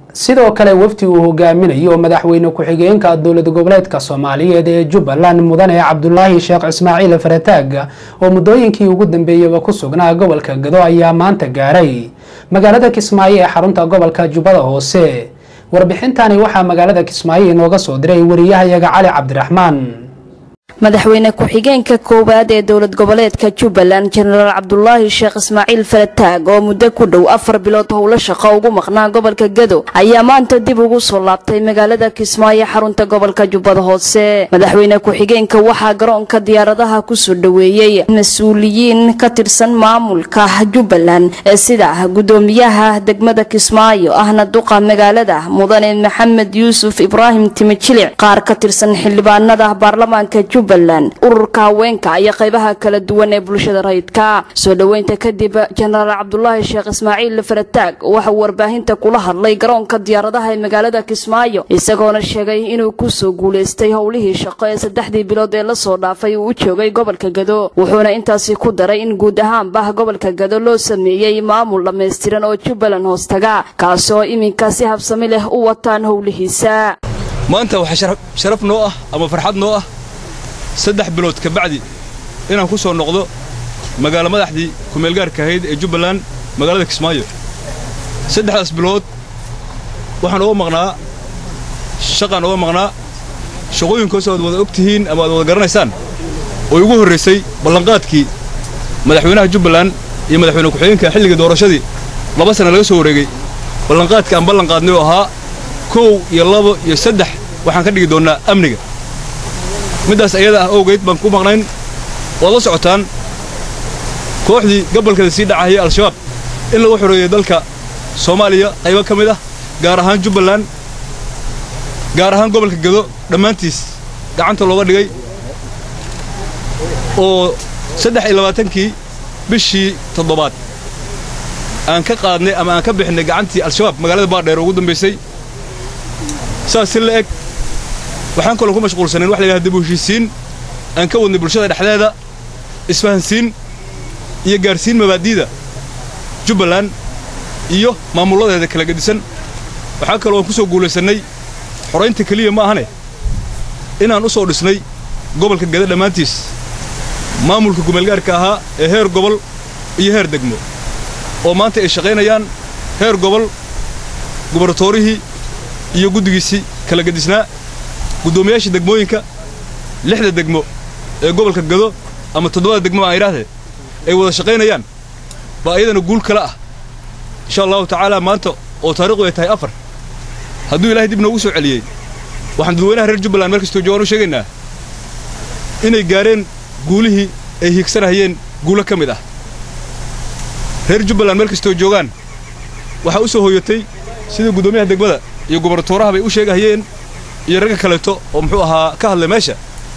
sidoo kale wafdi uu hogaaminayo madaxweyne ku-xigeenka dowlad goboleedka soomaaliyeed ee jubbaland mudane cabdulaahi sheekh ismaaciil farataag oo muddooyinkii ugu dambeeyaba ku sugnaa gobolka gado ayaa maanta gaaray magaalada kismaayo ee xarunta gobolka jubbada hoose warbixintani waxaa magaalada kismaayo inooga soo diray wariyahayaga cali cabdiraxmaan madaxweyne ku-xigeenka koowaad ee dowlad goboleedka jubbaland jenaraal cabdulaahi sheekh ismaaciil farataag oo muddo ku dhow afar bilood howlo shaqo ugu maqnaa gobolka gado ayaa maanta dib ugu soo laabtay magaalada kismaayo xarunta gobolka jubbada hoose madaxweyne ku-xigeenka waxaa garoonka diyaaradaha kusoo dhoweeyey mas-uuliyiin ka tirsan maamulka jubbaland ee sida gudoomiyaha degmada kismaayo ahna duqa magaalada mudane maxamed yuusuf ibraahim timijilic qaar ka tirsan xildhibaanada baarlamaanka ururka haweenka iyo qaybaha kala duwan ee bulshada rayidka soo dhoweynta kadib jenaraal cabdulaahi sheekh ismaaciil farataag waxauu warbaahinta kula hadlay garoonka diyaaradaha ee magaalada kismaayo isagoona sheegay inuu kusoo guulaystay howlihii shaqo ee saddexdii bilood ee lasoo dhaafay uu u joogay gobolka gado wuxuuna intaasi ku daray in guud ahaanba gobolka gado loo sameeyey maamul dhammaystiran oo jubbaland hoostaga kaasi oo iminka si habsami leh u wataan howlihiisa maanta waxaa sharaf noo ah ama farxad noo ah saddex bilood ka bacdi inaan ku soo noqdo magaalo madaxdii kumeelgaarka ahayd ee jubbaland magaalada kismaayo saddexdaas bilood waxaan uga maqnaa shaqaan uga maqnaa shaqooyinkoos aad wada og tihiin ama aad wada garanaysaan oo igu horraysay ballanqaadkii madaxweynaha jubbaland iyo madaxweyne ku-xigeenka xilligii doorashadii laba sana laga soo wareegay ballanqaadka aan ballanqaadnay oo ahaa kow iyo labo iyo saddex waxaan ka dhigi doonnaa amniga middaas ayada ah owgeyd baan ku maqnayn waad la socotaan kooxdii gobolkeeda sii dhacahaya al-shabaab in lagu xoreeyey dalka soomaaliya qaybo ka mid ah gaar ahaan jubbaland gaar ahaan gobolka gado dhammaantiis gacanta looga dhigay oo saddex iyo labaatankii bishii toddobaad aan ka qaadnay ama aan ka bixinay gacantii al-shabaab magaalada baadheer ugu dambaysay saas si la eg waxaan kaloo ku mashquulsanayn wax la yidhahda dib u heshiisiin aan ka wadnay bulshada dhexdeeda isfahansiin iyo gaarsiin mabaadi'da jubbaland iyo maamulladeeda kala gedisan waxaa kaloo aan ku soo guulaysannay xoraynta keliya ma ahane inaan u soo dhisnay gobolka gada dhammaantiis maamulka gumeelgaarka ahaa ee heer gobol iyo heer degmo oo maanta ay shaqaynayaan heer gobol gubaratoorihii iyo guddigiisii kala gedisnaa guddoomiyaasha degmooyinka lixda degmo ee gobolka gado ama toddobada degmo aan idhaahdee ay wada shaqaynayaan baa iyadana guul kale ah insha allahu tacaala maanta oo taariikhdu ay tahay afar hadduu ilaahay dib noogu soo celiyey waxaan dadweynaha reer jubbaland meel kastoo joogaan u sheegaynaa inay gaareen guulihii ay hiigsanahayeen guulo ka mid ah reer jubbaland meel kastoo joogaan waxaa u soo hooyatay sidii guddoomiyaha degmada iyo gubartooraha bay u sheegahayeen iyo ragga kaleeto oo muxuu ahaa ka hadlay meesha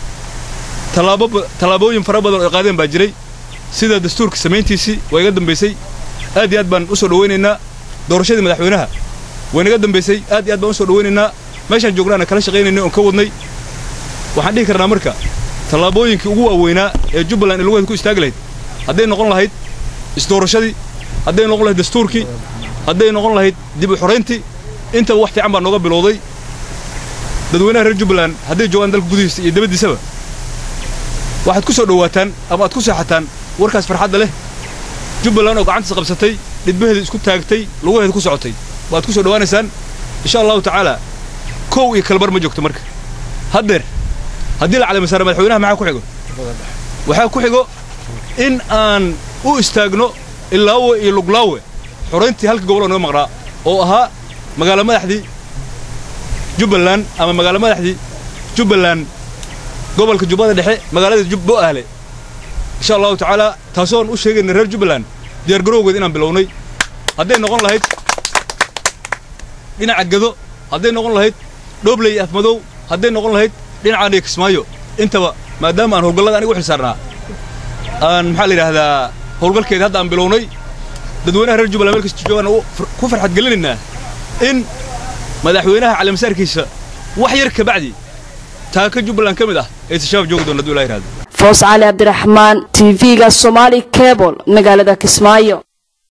tallaabooyin fara badan oo ay qaadeen baa jiray sida dastuurka samayntiisii waa iga dambaysay aad iyo aad baan u soo dhowaynaynaa doorashadii madaxweynaha way naga dambaysay aad iyo aad baan u soo dhowaynaynaa meeshaan joognaana kala shaqaynaynay oon ka wadnay waxaan dhihi karnaa marka tallaabooyinkii ugu waaweynaa ee jubbaland in laguheed ku istaagi lahayd hadday noqon lahayd isdoorashadii hadday noqon lahayd dastuurkii hadday noqon lahayd dib u xorayntii intaba wax fiican baa nooga bilowday dadweynaha reer jubbaland hadday joogaan dalka gudihiisa iyo dabaddiisaba waxaad ku soo dhowaataan ama aad ku seexataan warkaas farxadda leh jubbaland oo gacantiisa qabsatay dhidbaheeda isku taagtay lugaheeda ku socotay waad ku soo dhowaanaysaan insha allahu tacaala kow iyo kalbar ma joogto marka haddeer haddii la calamisaara madaxweynaha maxaa ku xigo waxaa ku xigo in aan u istaagno ilaawe iyo luglaawe xorayntii halka gobol oo naga maqnaa oo ahaa magaalo madaxdii jubbaland ama magaalo madaxdii jubbaland gobolka jubbada dhexe magaalada jubbo ahle insha allahu tacaala taasoon u sheegayna reer jubbaland diyaargarowgeed inaan bilownay hadday noqon lahayd dhinaca gado hadday noqon lahayd dhoobley afmadow hadday noqon lahayd dhinacaaniyo kismaayo intaba maadaama aan howlgallada aniga u xil saarnaa aan maxaa la yidhaahdaa howlgalkeeda hadda aan bilownay dadweynaha reer jubbaland meel kasta joogaan ku farxad gelinaynaa in madaxweynaha calaamasaarkiisa wax yar ka bacdi taaka jubbaland ka mid ah aysa shabaab joogi doon hadduu ilaha yidhahdo foos cali cabdiraxmaan t v-ga somaali cebol magaalada kismaayo